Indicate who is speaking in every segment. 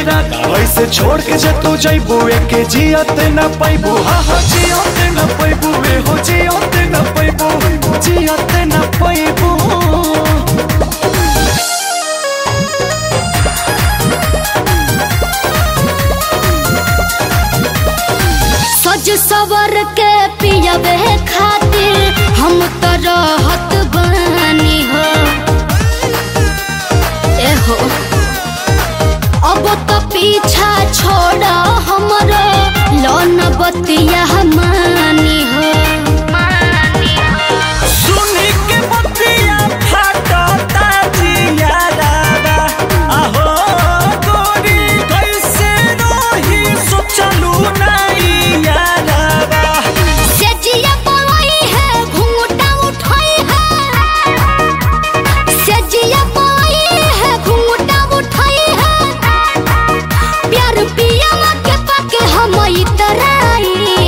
Speaker 1: इरादा ऐसे छोड़ के जे तू जइबू एके जियत न पैबू हा हा जियत न पैबू ए हो जियत न पैबू जियत न पैबू
Speaker 2: सज सवर के पियबे खातिर हम तो रहत बानी हो एहो अब तो पीछा छोड़ हमरो लोन बतिया मानी हो
Speaker 1: सुनी के बतिया फाटता जियारावा आहो गोरी कैसे रही सोचलू नहीं यारावा
Speaker 2: सेजिया बोई है घूंघटा उठाई है सेजिया बोई है घूंघटा उठाई है प्यार पिया के पाके हम इतराई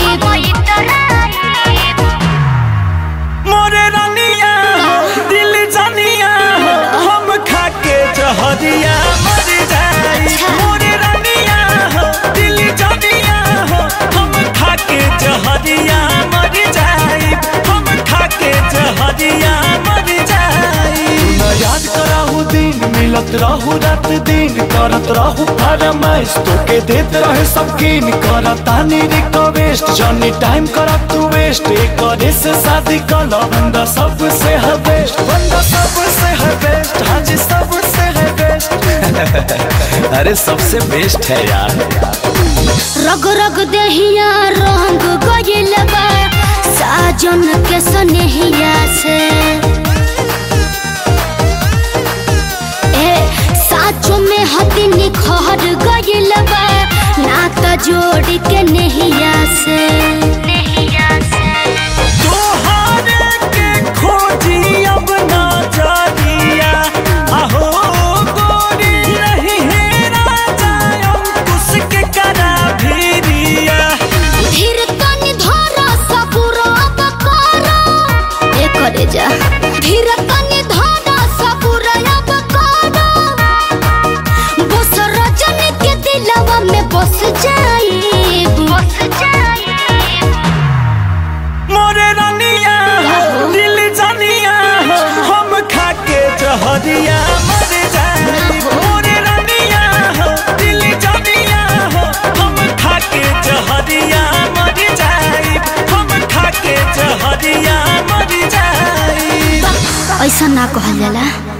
Speaker 1: मोरे रानिया हो दिल जानिया हो हम खाके जहरिया मर जाई मोरे रानिया हो दिल जानिया हो हम खाके जहरिया मर जाई हम खाके जहरिया मर जाई ना याद कराहू दिन मिलत रहू रात दिन करत रहू फरमाइश तोके देत रहे सब कीन करतानी रिक्वेस्ट जनी टाइम करत तू वेस्ट करे से शादी कर लो बंदा सबसे है बेस्ट बंदा सबसे है बेस्ट हाँ जी सबसे है बेस्ट अरे सबसे बेस्ट है यार
Speaker 2: रग रग देहिया रंग गइल बा साजन के सनेहिया से ए साचो में हदी निखर गइल बा नात जोड़ के नेहिया से नेहिया से
Speaker 1: तोहरे के खोजी अब ना जानिया आहो गोरी नहीं है राजा अंकुश के करा भीरिया
Speaker 2: धीर तनी धर सबुर अब कर ए करे जा धीर तनी धर सबुर अब कर बस रजन के दिलवा में बस जाई बस जाई
Speaker 1: मोरे रानिया हो दिल जानिया हो हम खाके जहरिया मर जाई मोरे रानिया हो दिल जानिया हो हम खाके जहरिया मर जाई हम खाके जहरिया मर जाई
Speaker 2: ऐसा ना कहल जाला